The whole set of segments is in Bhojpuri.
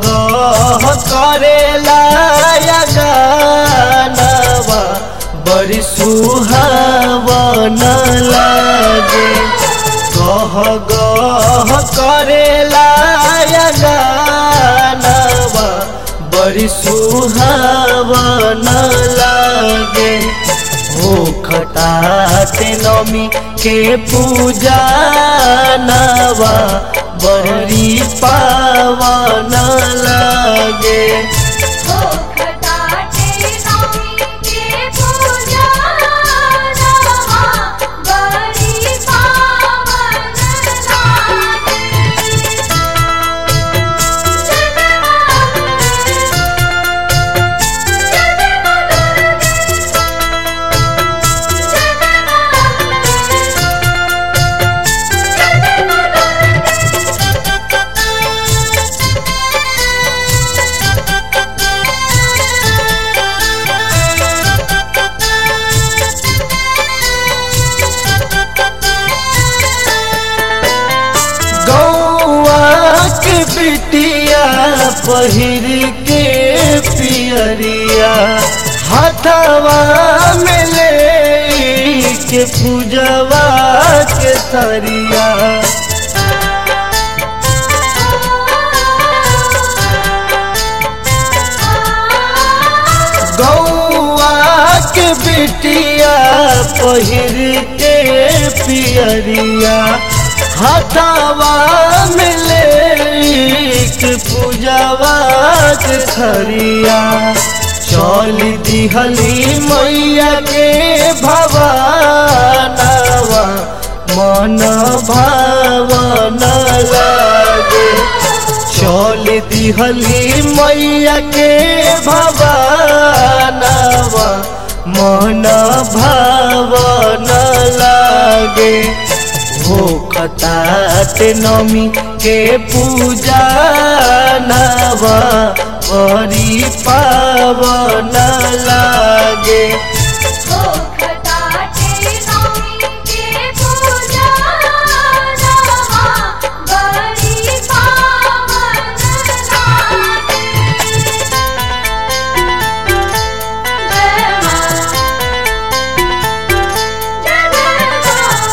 गह करेला या गानवा बड़ी सुहावन लागे गह गह करेला या गानवा बड़ी सुहावन लागे हो खताते नमी के पूजा नवा बड़ी पावन लागे ओ खटाटे नमी के पूजा नवा बड़ी पावन गौआ के बिटिया पहिर के पियरिया हाथवा में ले के पूजवा के तरिया गौआ के बिटिया पहिर के पियरिया हाथावा में ले के पूजावा के खरिया चल दिहली मैया के भवानवा मन भावन लागे चल दिहली मैया के भवानवा मन भावन लागे हो खताते नमी के पूजा नवा बड़ी पावन लागे ओ खटाटे नमी के पूजा नवा बड़ी पावन लागे जय मां जय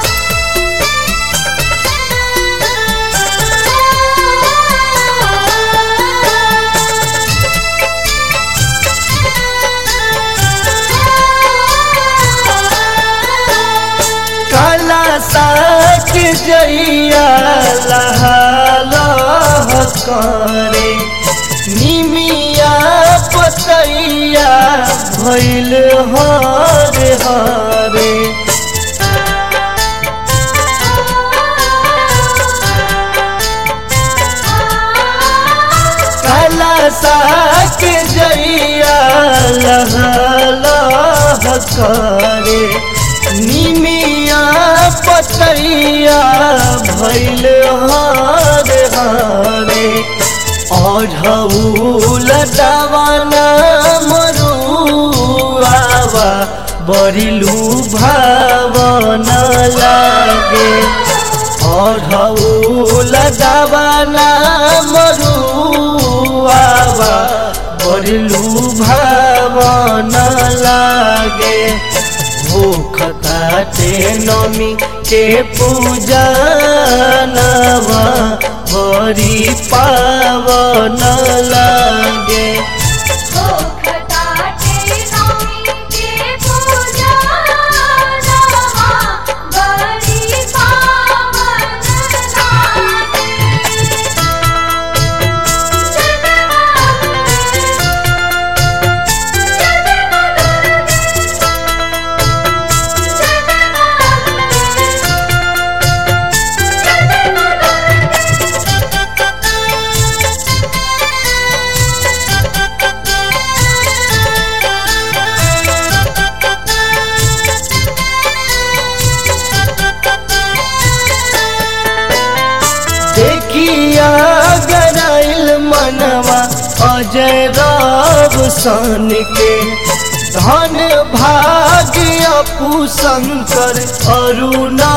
काला साक जइया लह करे निमिया पतैया भैल हरे हरे काला साक जइया लह लह करे निमिया पतैया भैल हरे हरे अढ़ौल दवाना मरुआवा बरिलू भावन लागे अढ़ौल दवाना मरुआवा बरिलू भावन लागे भूख काटे नमी के पूजा नवा बड़ी पावन लागे ओ खटाटे नमी के पूजा नवा बड़ी पावन लागे देखिया गराइल मनवा अजय रब सन के धन भाग्य अपू शंकर अरुणा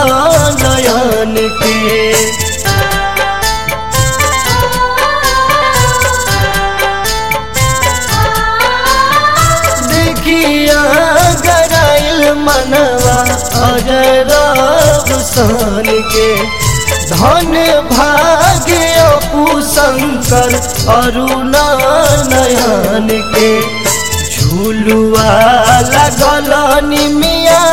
नयन के सन के धन भाग्य अपू शंकर अरुण नयन के झूलुआ लगल निमिया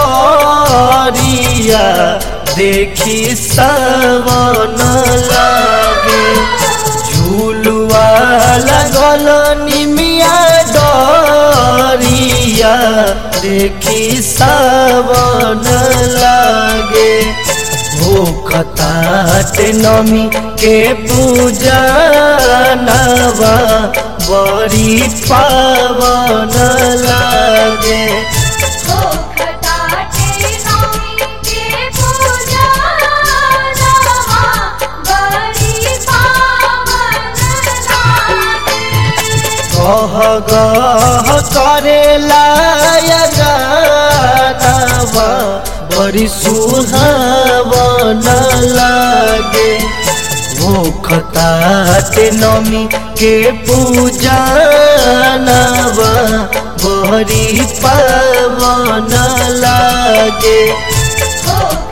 डरिया देखी सवन लागे झूलुआ लगल निमिया डरिया देखी सवन लागे भूखतात नमी के पूजा नवा बड़ी पावन लागे हो खटाटे नौमी के पूजा नवा बड़ी पावन लागे गह गह करेला गानवा बड़ी सुहावन लागे भूखतात नमी के पूजा नवा बड़ी पावन लागे हो